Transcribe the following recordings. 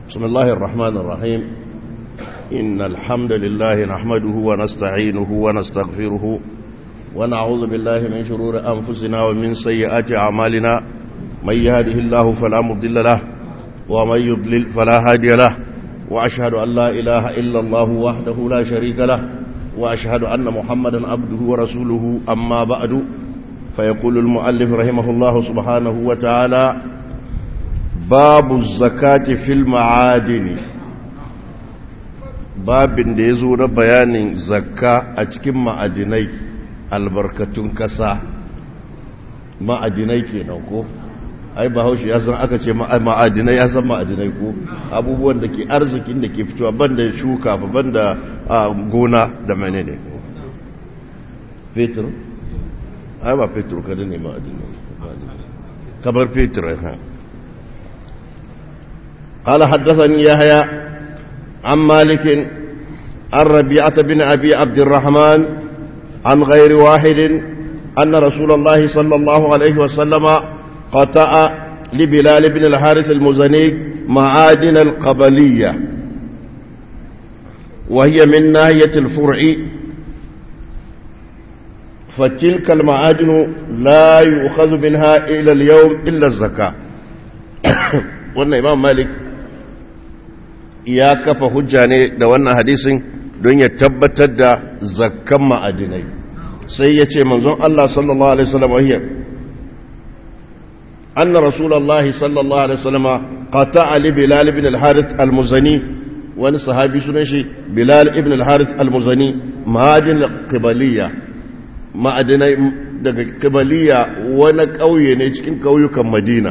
بسم الله الرحمن الرحيم إن الحمد لله نحمده ونستعينه ونستغفره ونعوذ بالله من شرور أنفسنا ومن سيئات أعمالنا من يهده الله فلا مضل له ومن يضلل فلا هادي له وأشهد أن لا إله إلا الله وحده لا شريك له وأشهد أن محمدا عبده ورسوله أما بعد فيقول المؤلف رحمه الله سبحانه وتعالى باب الزكاة في المعادن babin da ya zo na bayanin zakka a cikin ma'adinai albarkatun kasa ma'adinai kenan ko ai bahaushe ya san aka ce ma'adinai ya san ma'adinai ko abubuwan da ke arzikin da ke fitowa banda shuka ba banda gona da menene fetur ai ba fetur kada ne ma'adinai kamar fetur ha قال حدثني يحيى عن مالك عن ربيعة بن أبي عبد الرحمن عن غير واحد أن رسول الله صلى الله عليه وسلم قطع لبلال بن الحارث المزني معادن القبلية وهي من ناحية الفرع فتلك المعادن لا يؤخذ منها إلى اليوم إلا الزكاة وأن إمام مالك ya kafa hujja ne da wannan hadisin don ya tabbatar da zakkan ma'adinai sai ya ce manzon Allah sallallahu alaihi wasallam wahiyar anna rasulullahi sallallahu alaihi wasallam qata'a li bilal ibn al-harith al-muzani wani sahabi sunan shi bilal ibn al-harith al-muzani ma'adin qibaliya ma'adinai daga qibaliya wani kauye ne cikin kauyukan madina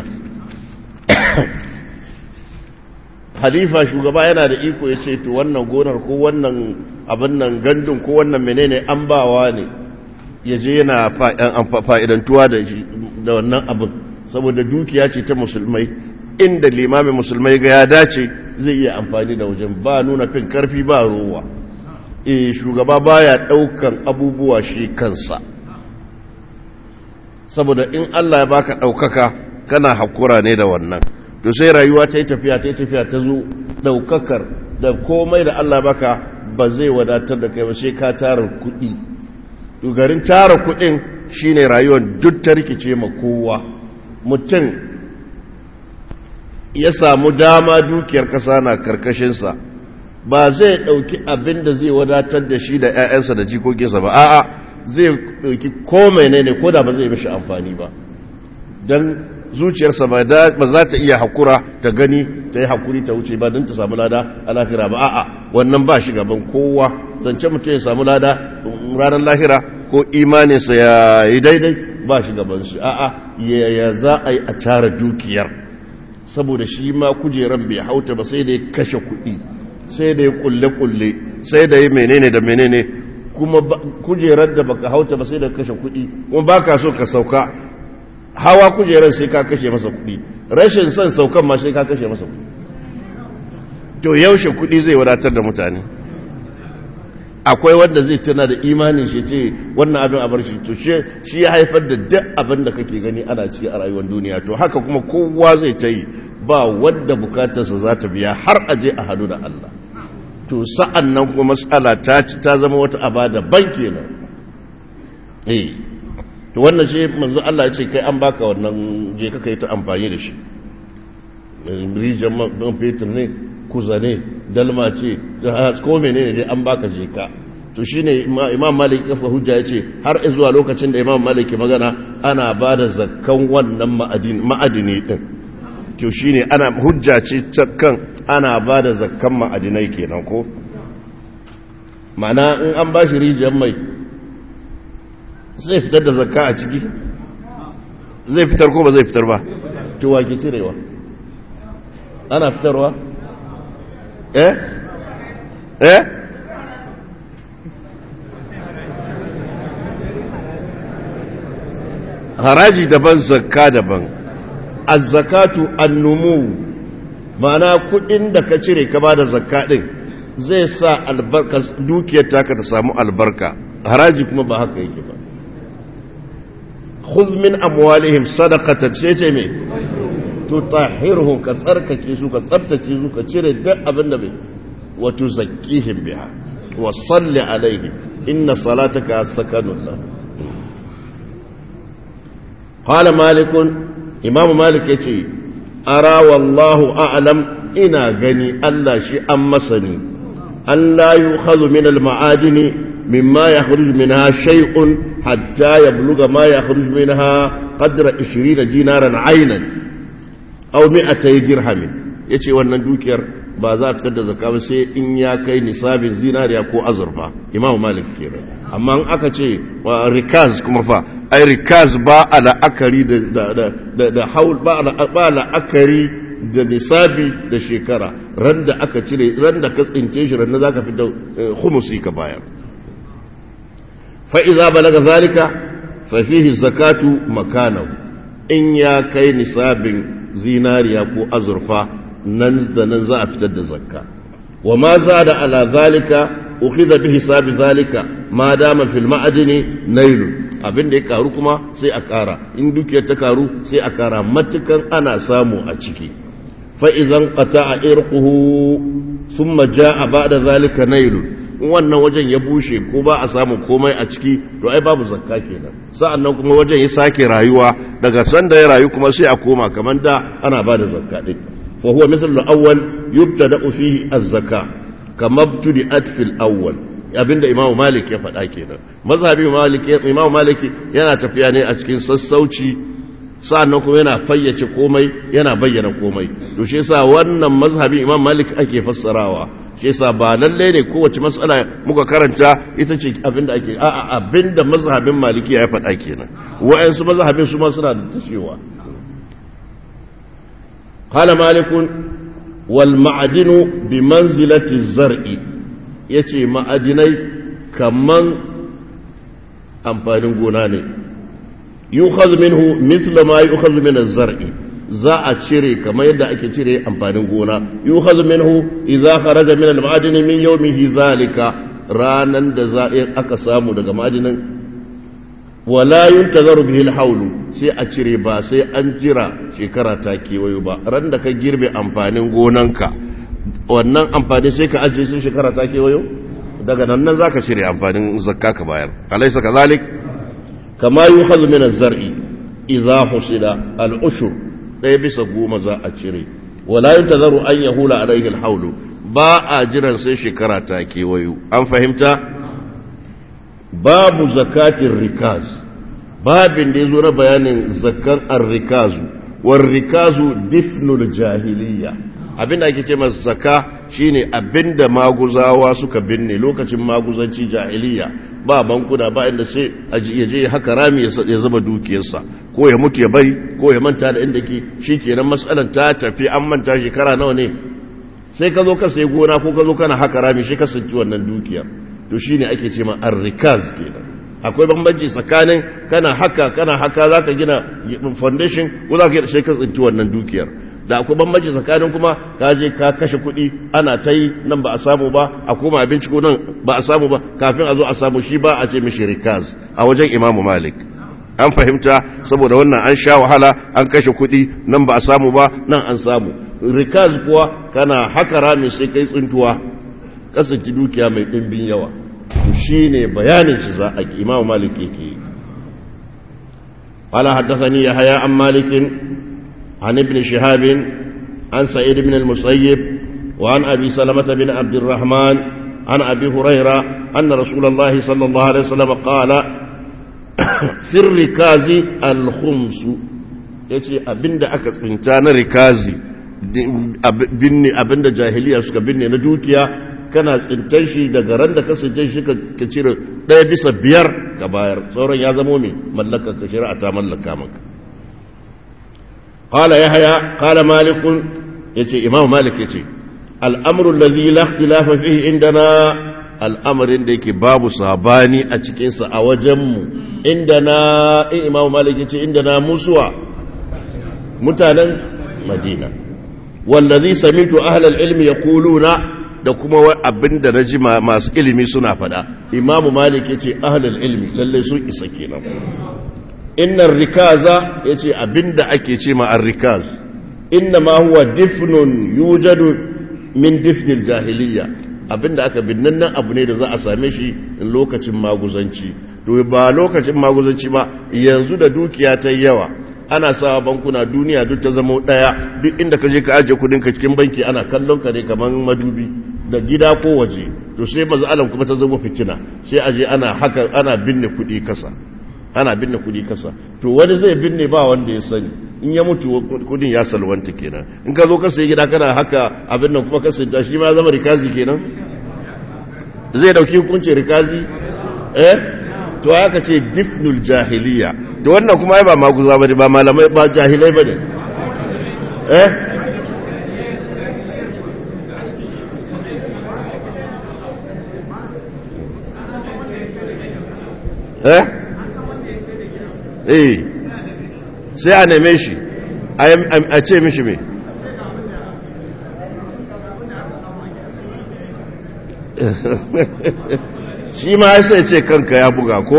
halifa shugaba yana da iko ya ce to wannan gonar ko wannan abin nan gandun ko wannan menene an bawa ne ya je yana fa'idantuwa da shi da wannan abin saboda dukiya ce ta musulmai inda limamin musulmai ga ya dace zai iya amfani da wajen ba nuna fin karfi ba rowa e shugaba baya daukan abubuwa shi kansa saboda in Allah ya baka daukaka kana hakura ne da wannan to sai rayuwa ta yi tafiya ta yi tafiya ta zo ɗaukakar da komai da Allah baka ba zai wadatar da kai ba sai ka tara kuɗi to garin tara kuɗin shine rayuwar duk ta rikice ma kowa mutum ya samu dama dukiyar ƙasa na karkashinsa ba zai ɗauki abin da zai wadatar da shi da 'ya'yansa da jikokinsa ba a'a zai ɗauki komai ne ne ko da ba zai mishi amfani ba don zuciyarsa ba za ta iya hakura ta gani ta yi hakuri ta wuce ba don ta samu lada a lahira ba a'a wannan ba shi gaban kowa zance mutum ya samu lada ranar lahira ko imaninsa ya yi daidai ba shi gaban shi a'a ya za a yi a tara dukiyar saboda shi ma kujeran bai hauta ba sai da ya kashe kuɗi sai da ya kulle-kulle sai da ya menene da menene kuma kujerar da baka hauta ba sai da kashe kuɗi kuma ba ka so ka sauka hawa kujerar sai ka kashe masa kuɗi rashin son saukan ma sai ka kashe masa kuɗi to yaushe kuɗi zai wadatar da mutane akwai wanda zai tuna da imanin shi ce wannan abin a bar shi to shi ya haifar da duk abin da kake gani ana ciki a rayuwar duniya to haka kuma kowa zai ta yi ba wanda bukatarsa za ta biya har aje a hadu da Allah to sa'an nan kuma matsala ta ci ta zama wata aba da ban kenan eh to wannan shi manzo Allah ya ce kai an baka wannan je ka kai ta amfani da shi rijiyar man fetur ne kuza ne dalma ce ko menene dai an baka je ka to shine imam malik kafa hujja ya ce har zuwa lokacin da imam malik ke magana ana ba da zakkan wannan ma'adini din to shine ana hujja ce kan ana ba da zakkan ma'adinai kenan ko ma'ana in an ba shi rijiyar mai zai fitar da zakka a ciki zai fitar ko ba zai fitar ba to wake cirewa ana fitarwa eh eh haraji daban zakka daban az-zakatu an-numu ma'ana kudin da ka cire ka bada zakka din zai sa albarka dukiyar taka ta samu albarka haraji kuma ba haka yake ba khudh min amwalihim sadaqatan sai ce me tutahhirhum ka tsarkake su ka tsabtace su ka cire duk abin da bai wa tuzakkihim biha wa salli alaihim inna salataka sakanun lahum qala malikun imamu malik yace ara wallahu a'lam ina gani Allah shi an masani an la yukhadhu min al-ma'adini mimma yakhruju minha shay'un hatta yabluga ma yakhruju minha qadra 20 dinaran aynan aw 200 dirhamin yace wannan dukiyar ba za a fitar da zakka ba sai in ya kai nisabin zinariya ko azurfa imamu malik kenan amma in aka ce rikaz kuma fa ai rikaz ba a la'akari da da da haul ba a la'akari da nisabi da shekara ran da aka cire ran da ka tsince shi ran da zaka fi da khumusi ka bayar fa idza balaga zalika fa fihi zakatu makanahu in ya kai nisabin zinariya ko azurfa nan da nan za a fitar da zakka wa ma zada ala zalika ukhidha bi hisabi zalika ma dama fil ma'adini nailu abin da ya karu kuma sai a kara in dukiyar ta karu sai a kara matukan ana samu a ciki fa idan qata'a irquhu thumma jaa ba'da zalika nailu wannan wajen ya bushe ko ba a samu komai a ciki to ai babu zakka kenan sa'annan kuma wajen ya sake rayuwa daga sanda ya rayu kuma sai a koma kamar da ana ba da zakka din fa huwa misal al-awwal yubtada'u fihi az-zakka kama ibtuda'at fil awwal abinda imamu malik ya faɗa kenan mazhabi malik imamu malik yana tafiya ne a cikin sassauci sa'annan kuma yana fayyace komai yana bayyana komai to shi yasa wannan mazhabi imam malik ake fassarawa shi yasa ba lalle ne kowace matsala muka karanta ita ce abinda ake a'a abinda mazhabin maliki ya faɗa kenan wa'ansu mazhabin su ma suna da cewa qala malikun wal ma'adinu bi manzilati zar'i yace ma'adinai kaman amfanin gona ne yukhadhu minhu mithla ma yukhadhu min az-zar'i za a cire kamar yadda ake cire amfanin gona yukhadhu minhu idza kharaja min al-ma'adini min yawmihi zalika ranan da za aka samu daga ma'adinin wala yuntazaru bihi al-hawl sai a cire ba sai an jira shekara ta kewayo ba ran da ka girbe amfanin gonanka wannan amfani sai ka ajiye sai shekara ta kewayo daga nan nan zaka cire amfanin zakka ka bayar alaysa kazalik kama yukhadhu min az-zar'i idza husila al-ushur ɗaya bisa goma za a cire wala yuntazaru an yahula alayhi al-hawl ba a jiran sai shekara ta kewayo an fahimta babu zakatin rikaz babin da yazo na bayanin zakkan ar-rikazu war rikazu difnul jahiliya abinda ake ce masa zakka shine abinda maguzawa suka binne lokacin maguzanci jahiliya ba bankuna ba inda sai ya je haka rami ya zama dukiyarsa ko ya mutu ya bari ko ya manta da inda ke shikenan matsalar ta tafi an manta shekara nawa ne sai ka zo ka sai gona ko ka zo kana haka rami shi ka sanci wannan dukiyar to shine ake ce ma arrikaz kenan akwai bambanci tsakanin kana haka kana haka zaka gina foundation ko zaka sai ka tsinci wannan dukiyar da akwai bambanci tsakanin kuma ka je ka kashe kuɗi ana ta yi nan ba a samu ba a koma abinci ko nan ba a samu ba kafin a zo a samu shi ba a ce mishi rikaz a wajen imamu malik an fahimta saboda wannan an sha wahala an kashe kuɗi nan ba a samu ba nan an samu rikaz kuwa kana haka rami sai kai tsintuwa kasance dukiya mai ɗimbin yawa shi ne bayanin shi za a imamu malik yake yi قال حدثني يحيى عن مالك عن ابن شهاب عن سعيد بن المسيب وعن أبي سلمة بن عبد الرحمن عن أبي هريرة أن رسول الله صلى الله عليه وسلم قال في الركاز الخمس yace abinda aka tsinta na rikazi binne abinda jahiliya suka binne na dukiya kana tsintar shi daga ran da ka tsintar shi ka cire ɗaya bisa biyar ka bayar sauran ya zamo mai mallaka ka shari'a ta mallaka maka قال يحيى قال مالك يتي إمام مالك يتي الأمر الذي لا اختلاف فيه عندنا الأمر عندك باب صاباني أتكنس أوجم عندنا إيه إمام مالك يتي عندنا مسوى متانا مدينة والذي سمعت أهل العلم يقولون da kuma abin da na ji masu ilimi suna fada imamu malik ya ce ahalar ilimi lallai sun isa kenan innan rikaza ya ce abinda ake ce ma'ar rikaz inna ma huwa difnun yujadu min difnil jahiliya abinda aka binnan nan abu ne da za a same shi in lokacin maguzanci to ba lokacin maguzanci ba yanzu da dukiya ta yawa ana sawa bankuna duniya duk ta zama daya duk inda ka je ka ajiye kudin ka cikin banki ana kallon ka ne kamar madubi da gida ko waje to sai mazalan kuma ta zama fitina sai aje ana haka ana binne kudi kasa ana binne kudi kasa to wani zai binne ba wanda ya sani in ya mutu kudin ya salwanta kenan in ka zo ka sai gida kana haka abin nan kuma ka sinta shi ma zama rikazi kenan zai dauki hukuncin rikazi eh to haka ce difnul jahiliya to wannan kuma ba maguza bane ba malamai ba jahilai bane eh eh eh sai a neme shi a ce mishi me shi ma sai ce kanka ya buga ko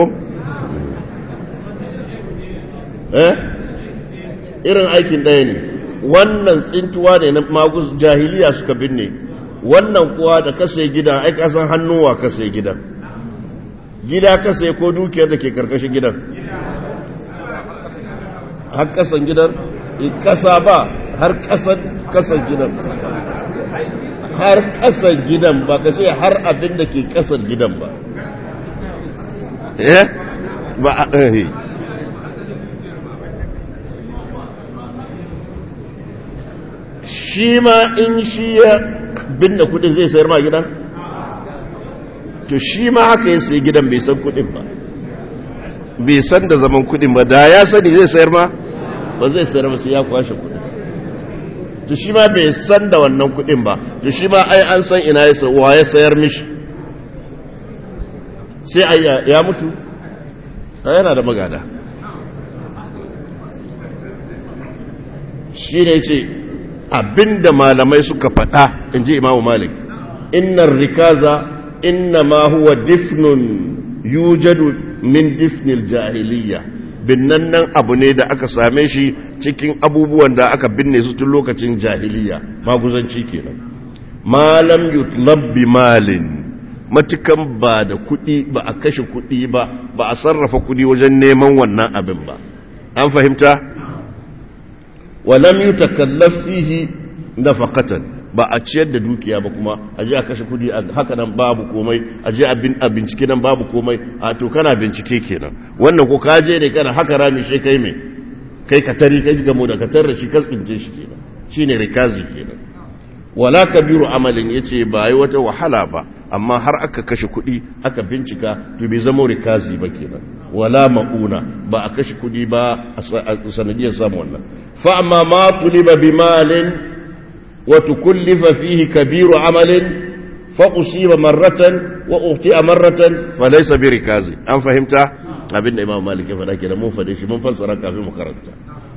eh irin aikin ɗaya ne wannan tsintuwa ne na magus jahiliya suka binne wannan kuwa da kasa gidan ai kasan hannuwa kasa gidan gida kasa ko dukiyar da ke karkashin gidan har kasan gidan kasa ba har kasan kasan gidan har kasan gidan ba ka ce har abin da ke kasar gidan ba eh ba eh shi ma in shi ya binne kudi zai sayar ma gidan to shi ma haka ya sayi gidan bai san kudin ba bai san da zaman kudin ba da ya sani zai sayar ma ba zai sayar ba sai ya kwashe kudin to shi ma bai san da wannan kudin ba to shi ma ai an san ina ya wa ya sayar mishi sai ai ya mutu yana da magada shi ne ce abinda malamai suka faɗa in ji imamu malik innar rikaza inna ma huwa difnun yujadu min difnil jahiliya binnan nan abu ne da aka same shi cikin abubuwan da aka binne su tun lokacin jahiliya maguzanci kenan malam yutlab bi malin matukan ba da kuɗi ba a kashe kuɗi ba ba a sarrafa kuɗi wajen neman wannan abin ba an fahimta walam yutakallaf fihi nafaqatan ba a ciyar da dukiya ba kuma a je a kashe kudi haka nan babu komai a je a bincike nan babu komai a to kana bincike kenan wannan ko ka je ne kana haka rami shi kai mai kai ka tari kai gamo da ka tarra shi ka tsince shi kenan shine rikazi kenan wala kabiru amalin yace ba yi wata wahala ba amma har aka kashe kudi aka bincika to bai zama rikazi ba kenan wala mauna ba a kashe kudi ba a sanadiyar samu wannan fa amma ma tuliba bi malin وتكلف فيه كبير عمل فأصيب مرة وأخطئ مرة فليس بركاز أم فهمت abin da imam malik ya faɗa ke da mun faɗe shi mun fassara kafin mu karanta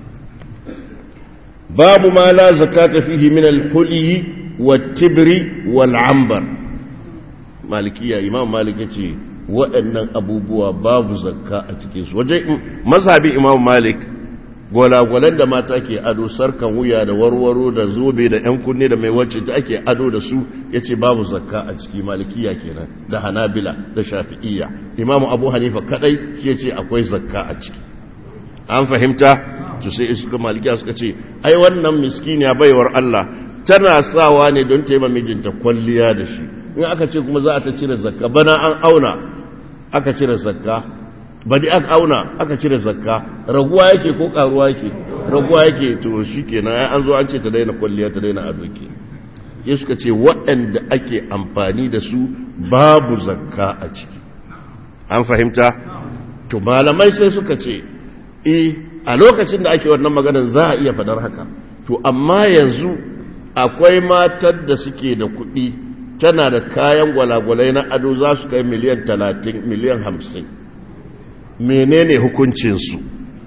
babu ma la zakata fihi min al-huli wat-tibri wal-ambar malikiya imam malik yace waɗannan abubuwa babu zakka a cikin su waje mazhabi imam malik gwalagwalan da mata ke ado sarkan wuya da warwaro da zobe da yan kunne da mai wacce ta ake ado da su ya ce babu zakka a ciki malikiya kenan da hanabila da shafi'iyya imamu abu hanifa kadai shi ya ce akwai zakka a ciki an fahimta to sai suka malikiya suka ce ai wannan miskiniya baiwar allah tana sawa ne don ta yi mijinta kwalliya da shi in aka ce kuma za a ta cire zakka bana an auna aka cire zakka badi aka auna aka cire zakka raguwa yake ko karuwa yake raguwa yake to shikenan ai an zo an ce ta daina kwalliya ta daina ado ke ya suka ce waɗanda ake amfani da su babu zakka a ciki an fahimta to malamai sai suka ce eh a lokacin da ake wannan maganar za a iya fadar haka to amma yanzu akwai matar da suke da kuɗi tana da kayan gwalagwalai na ado za su kai miliyan talatin miliyan hamsin menene hukuncinsu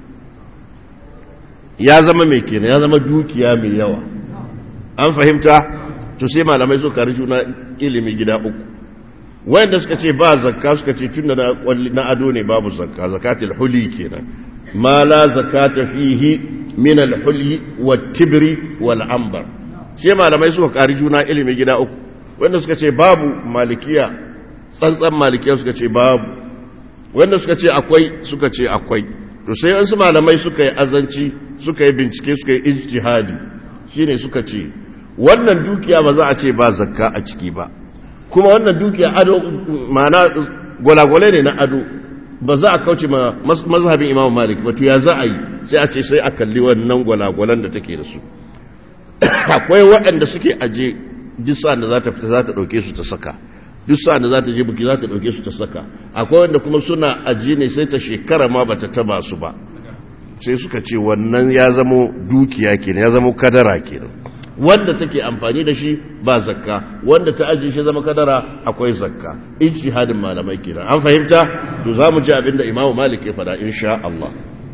ya zama mai kenan ya zama dukiya mai yawa an fahimta to sai malamai su kari juna ilimi gida uku wayanda suka ce ba zakka suka ce tun da na ado ne babu zakka zakatul huli kenan ma la zakata fihi min al-hulyi wat-tibri wal-ambar shi malamai suka kari juna ilimi gida uku wanda suka ce babu malikiya tsantsan malikiya suka ce babu wanda suka ce akwai suka ce akwai to sai wasu malamai suka yi azanci suka yi bincike suka yi ijtihadi shine suka ce wannan dukiya ba za a ce ba zakka a ciki ba kuma wannan dukiya ado ma'ana gwalagwale ne na ado ba za a kauce ma mazhabin imam malik ba to ya za a yi sai a ce sai a kalli wannan gwalagwalan da take da su akwai waɗanda suke aje duk sa'an da za ta fita za ta ɗauke su ta saka duk sa'an da za ta je buki za ta ɗauke su ta saka akwai wanda kuma suna aji ne sai ta shekara ma ba ta taba su ba sai suka ce wannan ya zamo dukiya kenan ya zamo kadara kenan wanda take amfani da shi ba zakka wanda ta ajiye shi zama kadara akwai zakka ijtihadin malamai kenan an fahimta to zamu ji abinda Imam Malik ya fada insha Allah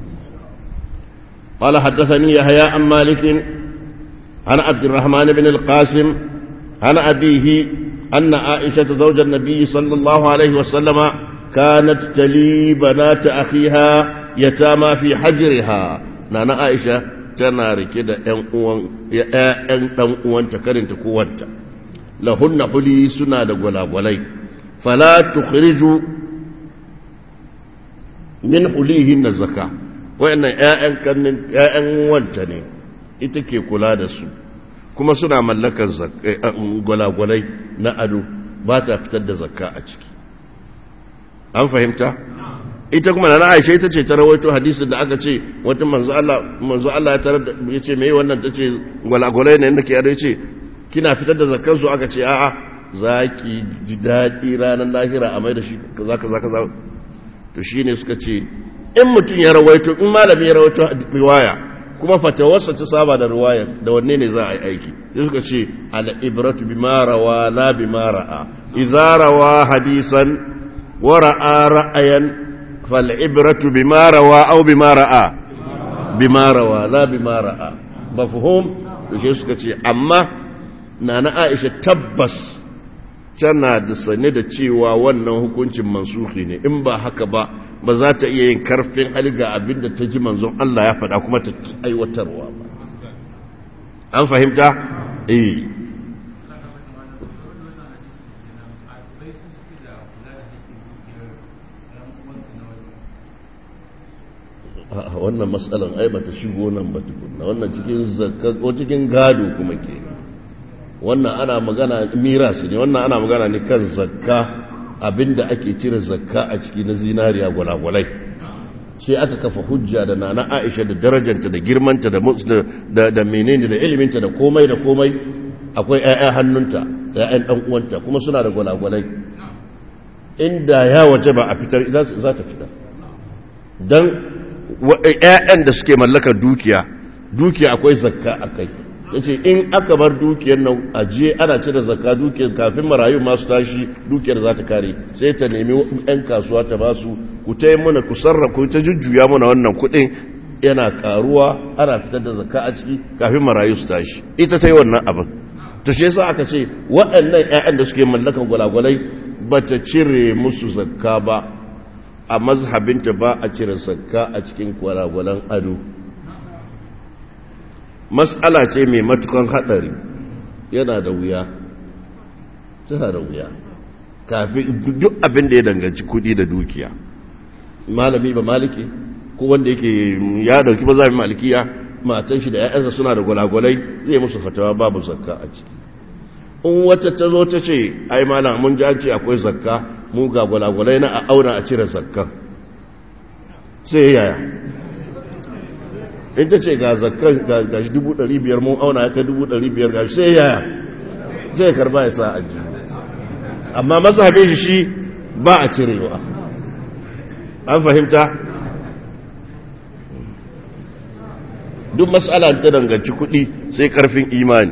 قال حدثني يحيى عن مالك عن عبد الرحمن بن القاسم عن أبيه أن عائشة زوج النبي صلى الله عليه وسلم كانت تلي بنات أخيها يتامى في حجرها نانا عائشة tana rike da ‘yan ɗan uwanta karinta kowanta lahunna huli suna da gwalagwalai fala tukhriju min hulihin na zaka wayannan ‘ya'yan kannin ‘ya'yan wanta ne ita ke kula da su kuma suna mallakar gwalagwalai na ado ba ta fitar da zakka a ciki an fahimta? ita kuma na Aisha ita ce ta rawaito hadisin da aka ce wata manzo Allah manzo Allah ya tarar ya ce meye wannan tace gwalagwalai ne inda ke yado yace kina fitar da zakkan su aka ce a'a zaki ji dadi ranar lahira a mai da shi kaza kaza kaza to shine suka ce in mutum ya rawaito in malami ya rawaito riwaya kuma fatawarsa ta saba da riwaya da wanne ne za a yi aiki sai suka ce al ibratu bima rawa la bima ra'a idza rawa hadisan wa ra'a ra'ayan فالعبرة بما روى أو بما رأى بما روى لا بما رأى مفهوم yake suka ce amma na na aisha tabbas tana da sane da cewa wannan hukuncin mansuhi ne in ba haka ba ba za ta iya yin karfin haliga abinda ta ji manzon Allah ya faɗa kuma ta aiwatarwa ba an fahimta eh wannan matsalan ai bata shigo nan ba tukunna wannan cikin zakka ko cikin gado kuma ke wannan ana magana miras ne wannan ana magana ne kan zakka abinda ake cire zakka a ciki na zinariya gwalagwalai sai aka kafa hujja da nana Aisha da darajanta da girmanta da da da menene da iliminta da komai da komai akwai ƴaƴa hannunta da ƴaƴan dan uwanta kuma suna da gwalagwalai inda ya waje ba a fitar za ta fitar dan ‘ya'yan da suke mallakar dukiya dukiya akwai zakka a kai ya ce in aka bar dukiyar nan ajiye ana cire zakka dukiyar kafin marayu masu tashi dukiyar za ta kare sai ta nemi ‘yan kasuwa ta ba su ku ta yi muna ku sarrafa ta jujjuya muna wannan kuɗin yana karuwa ana fitar da zakka a ciki kafin marayu su tashi ita ta yi wannan abin ta shi yasa aka ce waɗannan ‘ya'yan da suke mallakar gwalagwalai ba ta cire musu zakka ba a mazhabinta ba a cire zakka a cikin kwalagwalan ado matsala ce mai matukan hadari yana da wuya tana da wuya kafin duk abin da ya danganci kudi da dukiya malami ba maliki ko wanda yake ya dauki mazhabin malikiya matan shi da ya'yansa suna da gwalagwalai zai musu fatawa babu zakka a ciki in wata ta zo ta ce ai malam mun ji an ce akwai zakka mu ga gwalagwalai na a auna a cire zakkan sai yaya in ta ce ga zakkan ga shi dubu ɗari biyar mun auna ya kai dubu ɗari biyar ga shi sai yaya zai karba ya sa a ji amma mazhabin shi shi ba a cirewa an fahimta duk matsala ta danganci kuɗi sai ƙarfin imani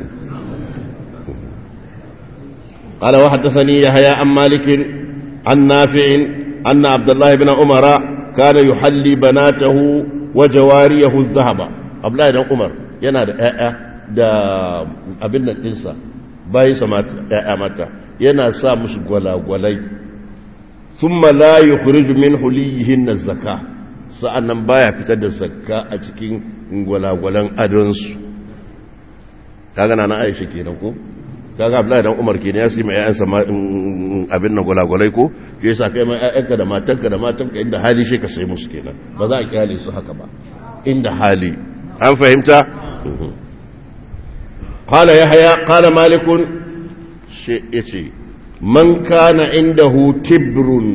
قال وحدثني يحيى عن مالك عن نافع أن عبد الله بن عمر كان يحلي بناته وجواريه الذهب عبد الله بن عمر yana da ƴaƴa da abin nan ɗinsa bayan sa ƴaƴa mata yana sa musu gwalagwalai thumma la yukhriju min huliyihin zaka sa'annan baya fitar da zakka a cikin gwalagwalan adonsu kaga na Aisha kenan ko kaga Abdullahi dan Umar kenan ya sima ƴaƴansa abin nan gwalagwalai ko ke yasa kai mai ƴaƴanka da matanka da matanka inda hali shi ka sai musu kenan ba za a kyale su haka ba inda hali an fahimta qala yahya qala malikun shi yace man kana indahu tibrun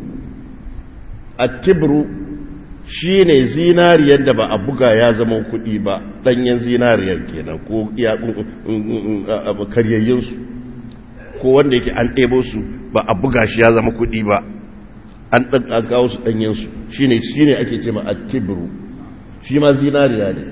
at-tibru shine zinariyar da ba a buga ya zama kuɗi ba ɗanyen zinariyar kenan ko karyayyinsu ko wanda yake an ɗebo su ba a buga shi ya zama kuɗi ba an ɗan kawo su ɗanyensu shi ne shi ne ake ce ma attibiru shi ma zinariya ne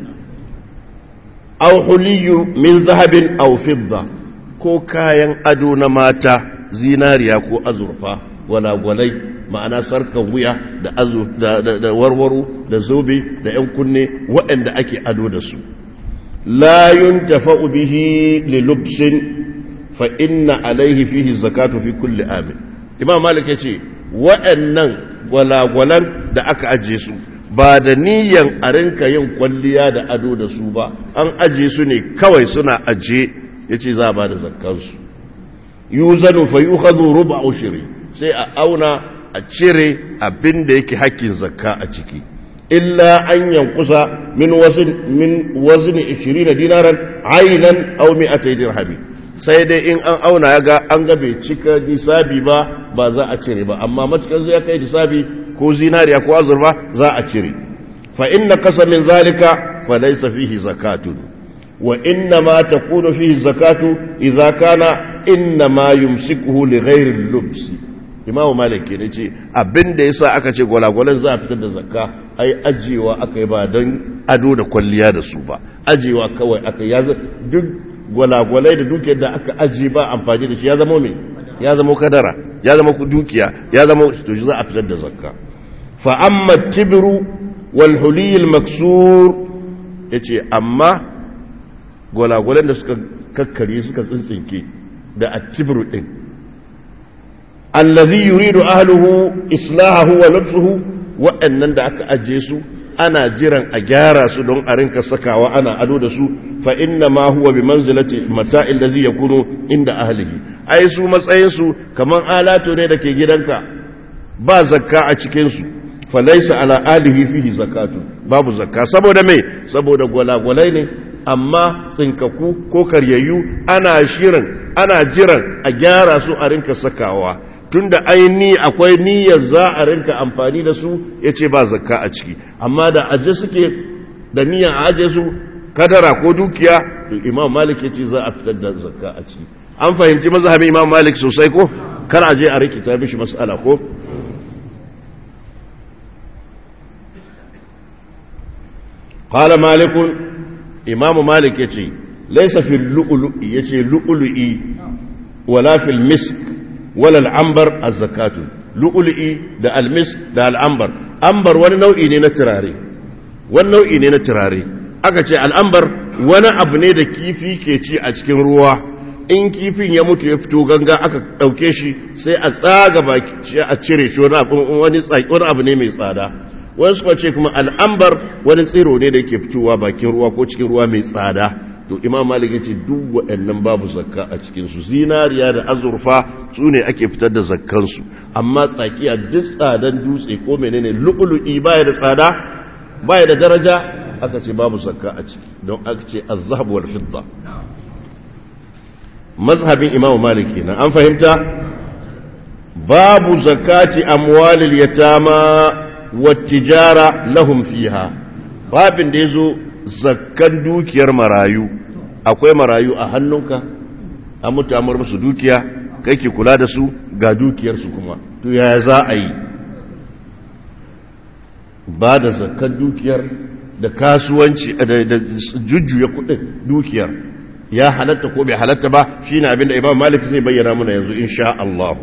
au huliyu min zahabin au fidda ko kayan ado na mata zinariya ko azurfa gwalagwalai ma'ana sarkan wuya da azu da warwaro da zobe da yan kunne waɗanda ake ado da su la yuntafa'u bihi li lubsin fa inna alaihi fihi zakatu fi kulli amin imam malik yace waɗannan gwalagwalan da aka aje su ba da niyan a rinka yin kwalliya da ado da su ba an aje su ne kawai suna aje yace za a ba da zakkansu yuzanu fa yukhadhu rub'a ushri sai a auna a cire abin da yake hakkin zakka a ciki illa an yankusa min wazin min wazin 20 dinaran aynan aw 200 dirhami sai dai in an auna ya ga an ga bai cika nisabi ba ba za a cire ba amma matukar zai kai nisabi ko zinariya ko azurfa za a cire fa inna qasa min zalika fa laysa fihi zakatun wa inna ma takunu fihi zakatu idza kana inna ma yumsikuhu li ghairi al-lubsi imamu malik ne ce abin da yasa aka ce gwalagwalan za a fitar da zakka ai ajiyewa aka yi ba don ado da kwalliya da su ba ajiyewa kawai aka ya duk gwalagwalai da dukiyar da aka ajiye ba amfani da shi ya zama mai ya zama kadara ya zama dukiya ya zama to shi za a fitar da zakka fa amma tibru wal huliyil maksur yace amma gwalagwalan da suka kakkare suka tsintsinke da atibru din allazi yuridu ahluhu islahahu wa lubsuhu wa'annan da aka ajiye su ana jiran a gyara su don a rinka sakawa ana ado da su fa inna ma huwa bi manzilati mata'il ladhi yakunu inda ahlihi ai su matsayin su kaman alato ne dake gidanka ba zakka a cikin su fa laysa ala alihi fihi zakatu babu zakka saboda me saboda gwalagwalai ne amma tsinkaku ko karyayyu ana shirin ana jiran a gyara su a rinka sakawa tunda aini akwai niyyar za a rinka amfani da su ya ce ba zakka a ciki amma da aje suke da niyyar a aje su kadara ko dukiya to imam malik ya ce za a fitar da zakka a ciki an fahimci mazhabin imam malik sosai ko kar aje a rikita mishi mas'ala ko qala malik imam malik yace laysa fil lu'lu'i yace lu'lu'i wala fil misk wala al'ambar a zakatu lu'ul'i da almis da al'ambar ambar wani nau'i ne na turare wani nau'i ne na turare aka ce al'ambar wani abu ne da kifi ke ci a cikin ruwa in kifin ya mutu ya fito ganga aka ɗauke shi sai a tsaga baki a cire shi wani abu ne mai tsada wani suka ce kuma al'ambar wani tsiro ne da ke fitowa bakin ruwa ko cikin ruwa mai tsada to imam malik ya ce duk waɗannan babu zakka a cikinsu zinariya da azurfa su ne ake fitar da zakkansu amma tsakiya duk tsadan dutse ko menene lu'ulu'i baya da tsada baya da daraja aka ce babu zakka a ciki don aka ce azhab wal fidda mazhabin imam malik kenan an fahimta babu zakati amwalil yatama wat tijara lahum fiha babin da yazo zakkan dukiyar marayu akwai marayu a hannunka an mutu amur musu dukiya kai ke kula da su ga dukiyarsu kuma to yaya za a yi ba da zakkan dukiyar da kasuwanci da jujjuya kudin dukiyar ya halatta ko bai halatta ba shine abin da imam malik zai bayyana muna yanzu insha Allah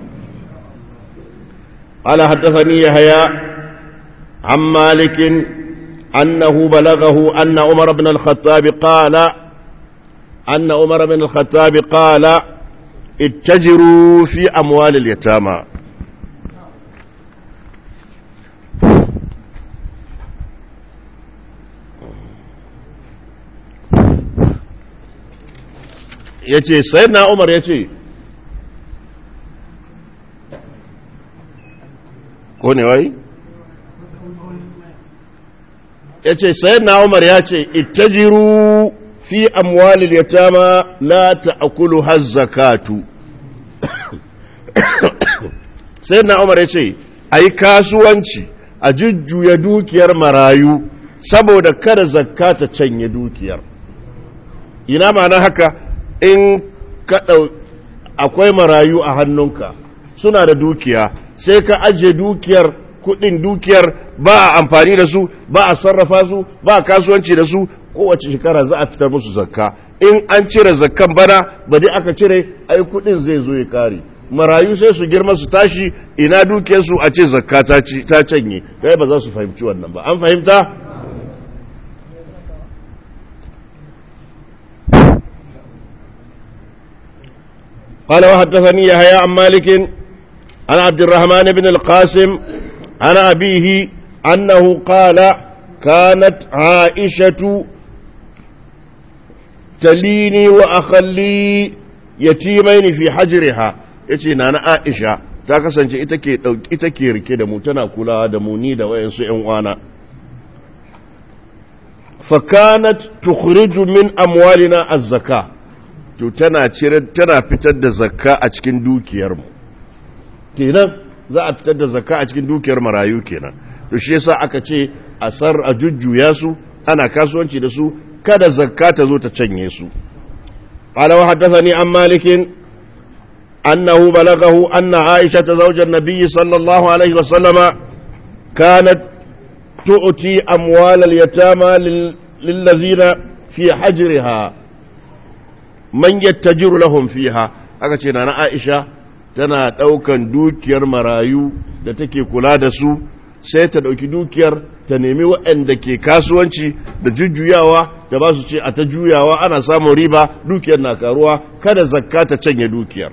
ala haddathani yahya an malikin أنه بلغه أن عمر بن الخطاب قال أن عمر بن الخطاب قال اتجروا في أموال اليتامى ya ce sai na umar ya ce ko ne wai ya ce sai na umar ya ce ittajiru fi amwalil yatama la ta'kulu hazzakatu sai na umar ya ce ai kasuwanci a jujjuya dukiyar marayu saboda kada zakka ta canye dukiyar ina ma'ana haka in ka akwai marayu a hannunka suna da dukiya sai ka ajiye dukiyar kudin dukiyar ba a amfani da su ba a sarrafa su ba a kasuwanci da su kowace shekara za a fitar musu zakka in an cire zakkan bana ba dai aka cire ai kudin zai zo ya kare marayu sai su girma su tashi ina dukiyarsu a ce zakka ta canye kai ba za su fahimci wannan ba an fahimta قال وحدثني يحيى عن مالك عن عبد الرحمن بن القاسم عن أبيه أنه قال كانت عائشة تليني وأخلي يتيمين في حجرها yace na na Aisha ta kasance ita ke ita ke rike da mu tana kulawa da mu ni da wayansu ƴan uwana fa kanat tukhriju min amwalina az-zaka to tana cire tana fitar da zakka a cikin dukiyar mu kenan za a fitar da zakka a cikin dukiyar marayu kenan to shi yasa aka ce a sar a jujjuya su ana kasuwanci da su kada zakka ta zo ta canye su قال وحدثني عن مالك أنه بلغه أن عائشة زوج النبي صلى الله عليه وسلم كانت تؤتي أموال اليتامى للذين في حجرها من يتجر لهم فيها أكتشنا أنا عائشة tana ɗaukan dukiyar marayu da take kula da su sai ta ɗauki dukiyar ta nemi waɗanda ke kasuwanci da jujjuyawa da ba su ce a ta juyawa ana samun riba dukiyar na karuwa kada zakka ta canye dukiyar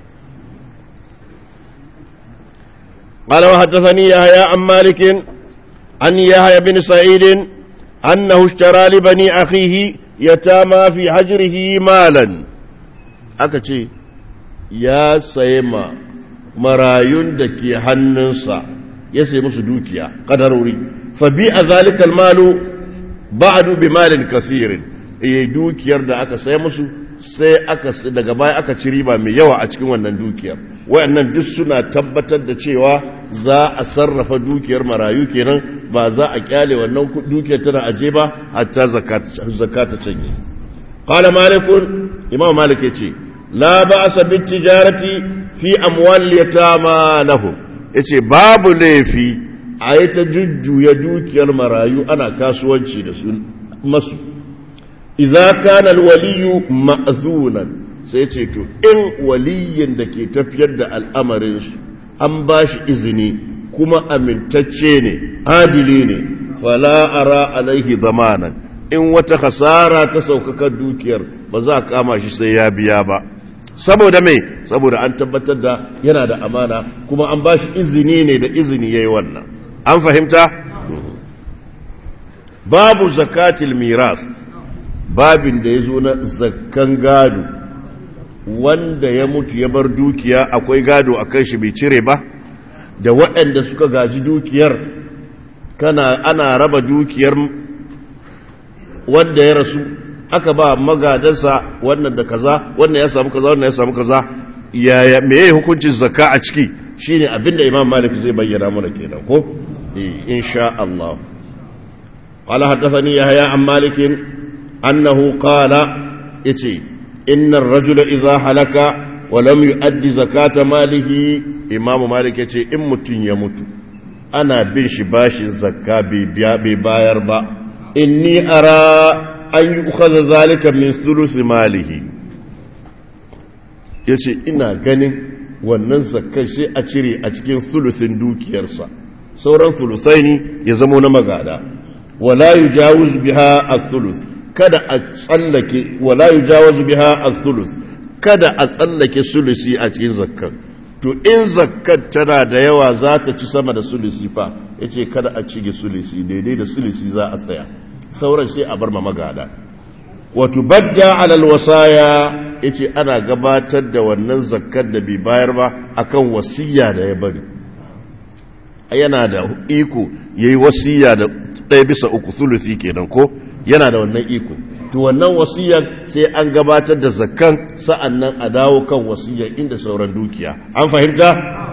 قال وحدثني يحيى عن مالك عن يحيى بن سعيد أنه اشترى لبني أخيه يتامى في حجره مالا أكتي يا سيما مرايون دكي هننسا يسي مسدوكيا قدروري فبيع ذلك المال بعد بمال كثير إيه دوكيار da aka sai musu sai aka daga baya aka ci riba mai yawa a cikin wannan dukiyar wayannan duk suna tabbatar da cewa za a sarrafa dukiyar marayu kenan ba za a kyale wannan dukiyar tana aje ba hatta zakata canye qala malikun imam malik yace la ba'sa bit tijarati fi amwal yatama lahum yace babu laifi a yi ta jujjuya dukiyar marayu ana kasuwanci da su masu idza kana alwaliyu ma'zunan sai ce to in waliyin da ke tafiyar da al'amarinsu an ba shi izini kuma amintacce ne adili ne fala'ara alaihi zamanan in wata hasara ta saukakar dukiyar ba za a kama shi sai ya biya ba saboda mai saboda an tabbatar da yana da amana kuma an ba shi izini ne da izini ya yi wannan an fahimta babu zakatil miras babin da ya zo na zakkan gado wanda ya mutu ya bar dukiya akwai gado a kan shi bai cire ba da waɗanda suka gaji dukiyar kana ana raba dukiyar wanda ya rasu aka ba magadansa wannan da kaza wannan ya samu kaza wannan ya samu kaza yaya meye hukuncin zakka a ciki shine abinda imam malik zai bayyana mana kenan ko eh insha Allah قال حدثني يحيى عن مالك أنه قال يتي إن الرجل إذا حلك ولم يؤدي زكاة ماله إمام مالك يتي إمت يموت أنا بنش باش الزكاة بباير با إني أرى أن يؤخذ ذلك من ثلث ماله yace ina ganin wannan zakkai sai a cire a cikin sulusin dukiyarsa sauran sulusaini ya zamo na magada wala yujawuz biha as-sulus kada a tsallake wala yujawazu biha as-sulus kada a tsallake sulusi a cikin zakkan to in zakkan tana da yawa za ta ci sama da sulusi fa yace kada a cige sulusi daidai da sulusi za a tsaya sauran sai a bar ma magada wa tubadda ala al-wasaya yace ana gabatar da wannan zakkar da bai bayar ba akan wasiya da ya bari yana da iko yayi wasiya da ɗaya bisa uku sulusi kenan ko yana da wannan iko to wannan wasiyar sai an gabatar da zakkan sa'annan a dawo kan wasiyar inda sauran dukiya an fahimta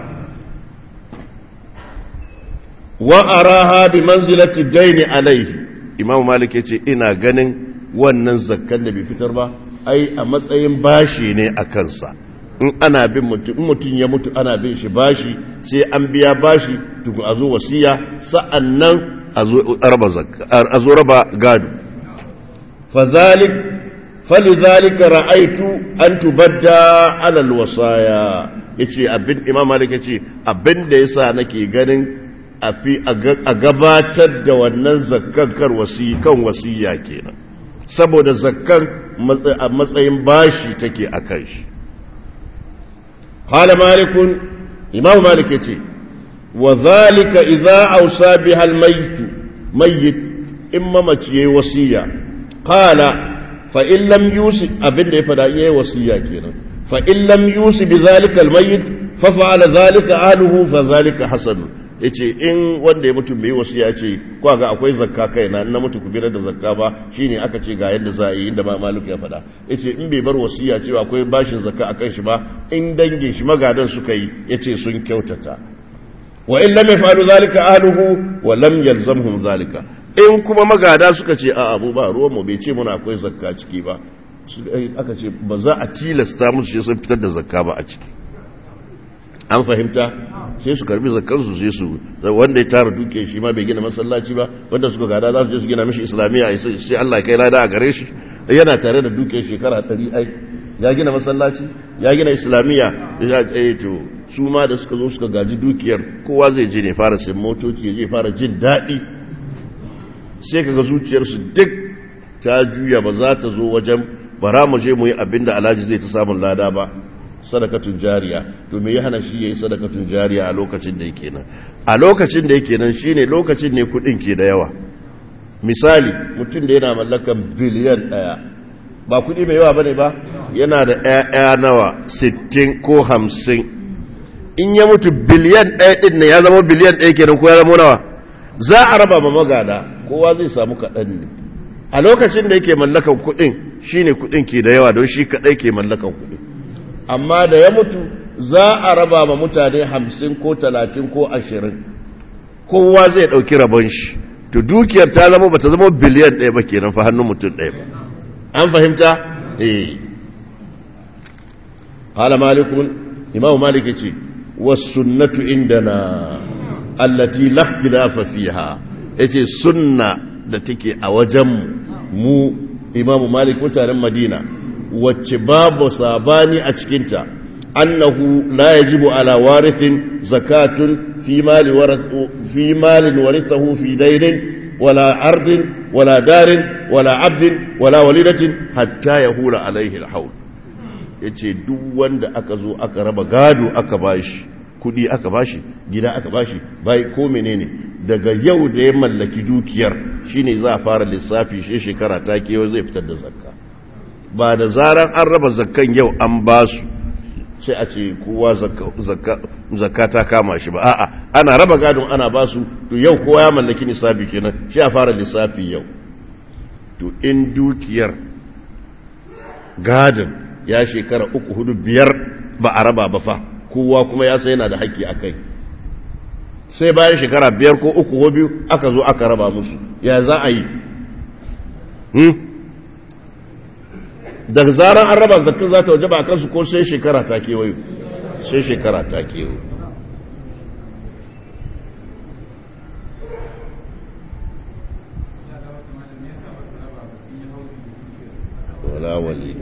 wa araha bi manzilati daini alaihi imamu malik yace ina ganin wannan zakkan da bai fitar ba ai a matsayin bashi ne a kansa in ana bin mutum mutum ya mutu ana bin shi bashi sai an biya bashi tukun a zo wasiya sa'annan a zo raba gado fazalik falizalika ra'aitu an tubadda alal wasaya yace abin imam malik yace abin da yasa nake ganin a fi a gabatar da wannan zakkan kar wasi kan wasiya kenan saboda zakkan a matsayin bashi take akan shi qala malikun imam malik yace wa zalika idza awsa biha al mayyit mayyit imma mace yayi wasiya qala fa in lam yusi abinda ya fada yayi wasiya kenan fa in lam yusi bi zalika al mayyit fa fa'ala zalika ahluhu fa zalika hasan yace in wanda ya mutu bai wasiya ce ko ga akwai zakka kaina na mutu ku birar da zakka ba shine aka ce ga yadda za a yi inda ma malik ya fada yace in bai bar wasiya cewa akwai bashin zakka akan shi ba in dangin shi magadan suka yi yace sun kyautata wa in lam yafalu zalika ahluhu wa lam yalzamhum zalika in kuma magada suka ce a abu ba ruwan mu bai ce muna akwai zakka ciki ba aka ce ba za a tilasta musu sai sun fitar da zakka ba a ciki an fahimta sai su karbi zakkansu sai su wanda ya tara duke shi ma bai gina masallaci ba wanda suka gada za su je su gina mishi islamiyya sai Allah kai lada a gare shi yana tare da duke shekara 100 ai ya gina masallaci ya gina islamiyya ya eh to su ma da suka zo suka gaji dukiyar kowa zai je ne fara sayan motoci ya je fara jin daɗi sai kaga zuciyarsu duk ta juya ba za ta zo wajen bara mu je mu yi abinda alhaji zai ta samun lada ba sadakatun jariya to me ya hana shi yayi sadakatun jariya a lokacin da yake nan a lokacin da yake nan shine lokacin ne kudin ke da yawa misali mutum da yana mallakan biliyan daya ba kudi mai yawa bane ba yana da ƴaƴa nawa 60 ko 50 in ya mutu biliyan ɗaya din ne ya zama biliyan ɗaya kenan ko ya zama nawa za a raba ma magada kowa zai samu kaɗan ne a lokacin da yake mallakan kudin shine kudin ke da yawa don shi kaɗai ke mallakan kudin amma da ya mutu za a raba ma mutane hamsin ko talatin ko ashirin kowa zai ɗauki rabon shi to dukiyar ta zama ba ta zama biliyan ɗaya ba kenan fa hannun mutum ɗaya ba an fahimta eh hala malikun imamu maliki ce wasunnatu indana allati la ikhtilafa fiha yace sunna da take a wajen mu imamu malik mutanen madina wacce babu sabani a cikinta annahu la yajibu ala warithin zakatun fi mali fi malin warithahu fi dainin wala ardin wala darin wala abdin wala walidatin hatta yahula alaihi alhaul yace duk wanda aka zo aka raba gado aka bashi kudi aka bashi gida aka bashi bai ko menene daga yau da ya mallaki dukiyar shine za a fara lissafi shi shekara ta kewa zai fitar da zakka ba da zaran an raba zakkan yau an ba su sai a ce kowa zakka ta kama shi ba a'a ana raba gadon ana ba su to yau kowa ya mallaki nisabi kenan shi a fara lissafi yau to in dukiyar gadon ya shekara uku hudu biyar ba a raba ba fa kowa kuma ya sai yana da haƙƙi a kai sai bayan shekara biyar ko uku ko biyu aka zo aka raba musu ya za a yi daga zaran an raba zakka za ta waje ba a kansu ko sai shekara ta kewayo sai shekara ta kewayo wala wali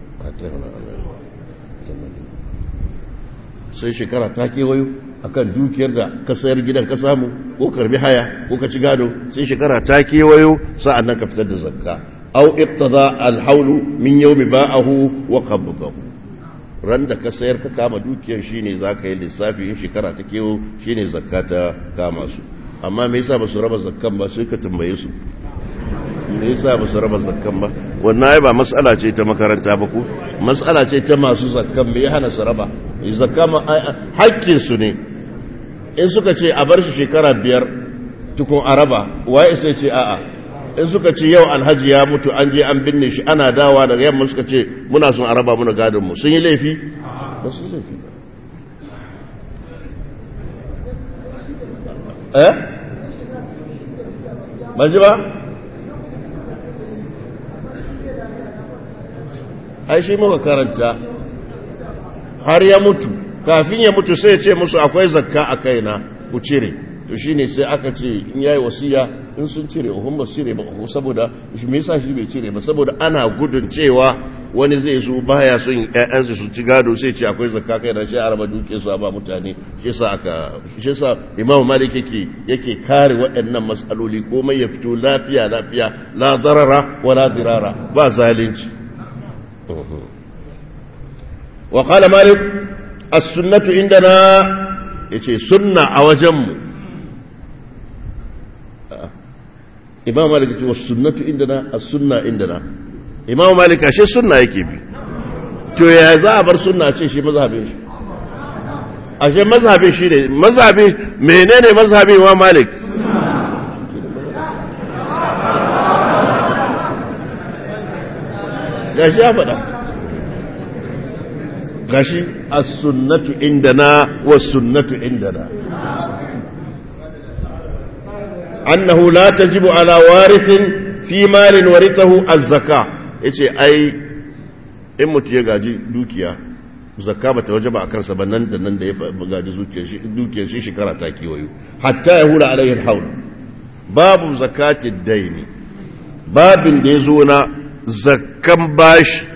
sai shekara ta kewayo akan dukiyar da ka sayar gidan ka samu ko karbi haya ko ka ci gado sai shekara ta kewayo sa'an nan ka fitar da zakka أو اقتضى الحول من يوم باعه وقبضه ran da ka sayar ka kama dukiyar shine za ka yi lissafi in shekara ta kewo shine zakka ta kama su amma me yasa ba su raba zakkan ba sai ka tambaye su me yasa ba su raba zakkan ba wannan ai ba mas'ala ce ta makaranta ba ku mas'ala ce ta masu zakkan me ya hana su raba zakka ma hakkin su ne in suka ce a bar shi shekara biyar tukun a raba waye sai ce a'a in suka ce yau alhaji ya mutu an je an binne shi ana dawa daga yamma suka ce muna son a raba muna gadon mu sun yi laifi ba su yi laifi eh ba ji ba ai shi muka karanta har ya mutu kafin ya mutu sai ya ce musu akwai zakka a kaina ku cire to shine sai aka ce in yayi wasiya in sun cire uhun ba su cire ba saboda shi me yasa shi bai cire ba saboda ana gudun cewa wani zai zo baya son ƴaƴansu su ci gado sai ce akwai zakka kai da shi a raba duke su ba mutane shi yasa aka shi yasa Imam Malik yake yake kare waɗannan masaloli komai ya fito lafiya lafiya la darara wala dirara ba zalunci wa qala Malik as-sunnatu indana yace sunna a wajenmu imam malik ce wasu sunnatu indana a sunna indana imam malik ashe sunna yake bi to ya za a bar sunna ce shi mazhabin shi ashe mazhabin shi ne mazhabin menene mazhabin imam malik gashi ya faɗa gashi as-sunnatu indana was sunnatu indana أنه لا تجب على وارث في مال ورثه الزكاة yace ai in mutu ya gaji dukiya zakka bata wajaba a kansa ba nan da nan da ya gaji dukiyar shi dukiyar shi shekara ta kewayo hatta ya hula alaihi alhaul babu zakati daini babin da ya zo na zakkan bashi